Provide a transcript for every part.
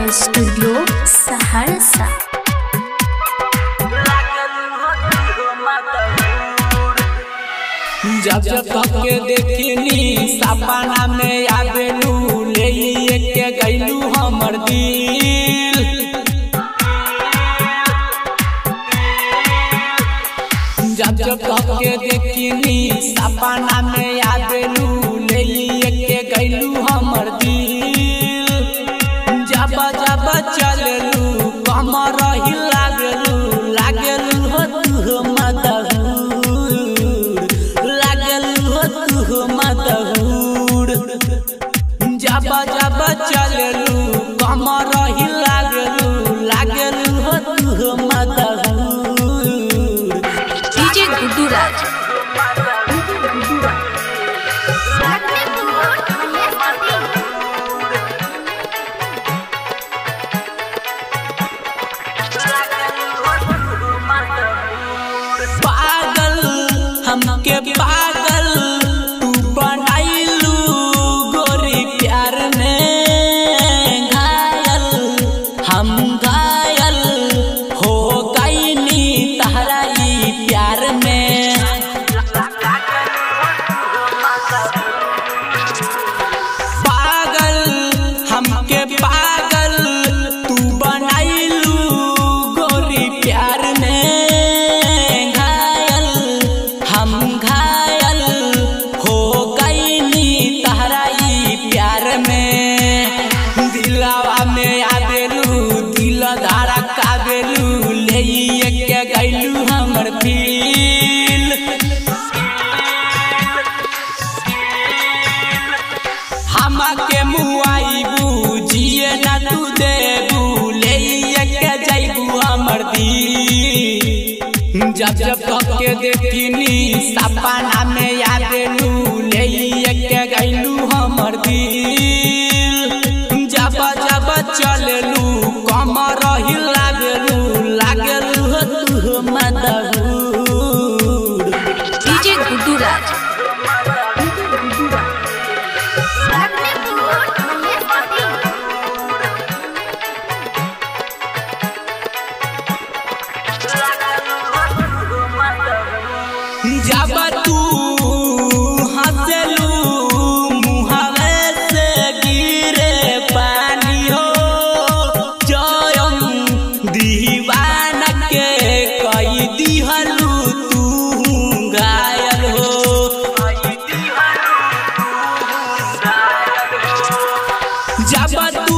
studio Saharsa जब जब तक के देखनी सपना में आवेलू ले के गैलू हमर दिल जब जब तक के देखनी सपना में आवेलू ले के गैलू हमर दिल जब जब चललू कमर ही लागलू लागलू हो तू मदहूर लागलू हो तू मदहूर जब जब चललू कमर ही लागलू लागलू हो तू मदहूर डीजे गुड्डू राज पागल हमके पागल तू बनाइलू गोरी प्यार में घायल हम घायल हो गईनी तहरा ई प्यार में पागल हमके पागल तू बनाइलू गोरी प्यार में घायल हम घायल हो गईनी तहरा ई प्यार में दिलवा में आवेलू दिल धारा कावेलू ले के गैलू हमर फील हमके मुआइबू जिए न तू देबू ले के जैबू हमर दिल जब जब तक के देखनी सपना में आवेलू ले के गैलू हमर दिल जब जब चललू कमर ही लागलू लागलू हो तू मदहूर डीजे गुड्डू राज जब तू हंसलू मुहावे से गिरे पानी हो जयम दीवान के कई दिहलू तू घायल हो जब तू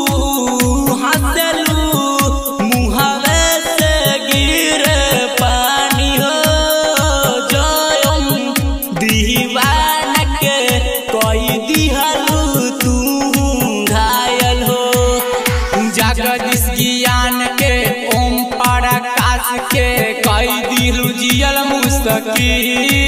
हंसलू मुहावे से गिरे पानी हो जयम दीवान के कोई दिहलू तू घायल हो जगदीश ज्ञान के ओम प्रकाश के कई दिलू जियल मुस्तकिल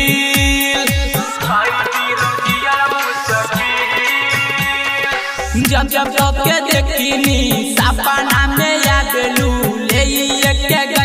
जब जब जब के देखनी सपना में याद लू ले के